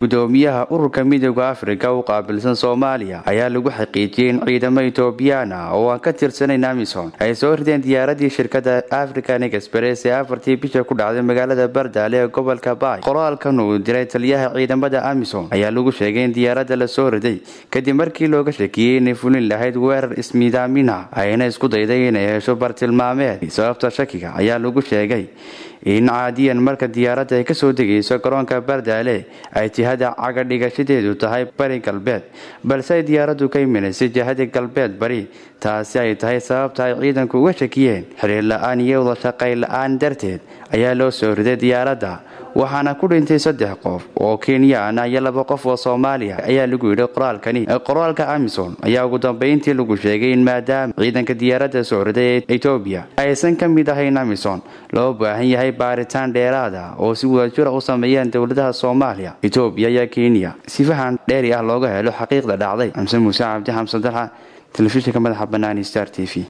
gudoomiyaha ururka midooda afrika u qaabilsan soomaaliya ayaa lagu xaqiijiyey in ciidamo etoobiyaan ah oo aan ka tirsanayn amisom ay soo rideen diyaaradii shirkada african express ee afartii bisha ku dhacday magaalada bardaale ee gobolka baay qoraalkan uu diray taliyaha ciidamada amisom ayaa lagu sheegay in diyaaradda la soo riday kadib markii looga shakiyey inay fulin lahayd weerar ismiidaaminah ayna isku dayday inay hesho bartilmaameed sababta shakiga ayaa lagu sheegay in caadiyan marka diyaaradda ay kasoo degayso garoonka bardaale ay jihada cagadhigashadeedu tahay bari galbeed balse ay diyaaraddu ka iminaysay jihada galbeed bari taasi ay tahay sababta ay ciidanku uga shakiyeen xiriir la-aan iyo wada shaqay la-aan darteed ayaa loo soo riday diyaaradda waxaana ku dhintay saddex qof oo kenyaan iyo laba qof oo soomaaliya ayaa lagu yidhi qoraalkani qoraalka amison ayaa ugu dambeyntii lagu sheegay in maadaama ciidanka diyaaradda soo riday ee etoobiya aysan ka mid ahayn amison loo baahan yahay baaritaan dheeraada oo si wadajira u sameeyeen dowladaha soomaaliya etoobiya iyo kenya sifahan dheeri ah looga helo xaqiiqda dhacday xamse muuse cabdi xamse dalxa telefishinka madaxa banaani star t v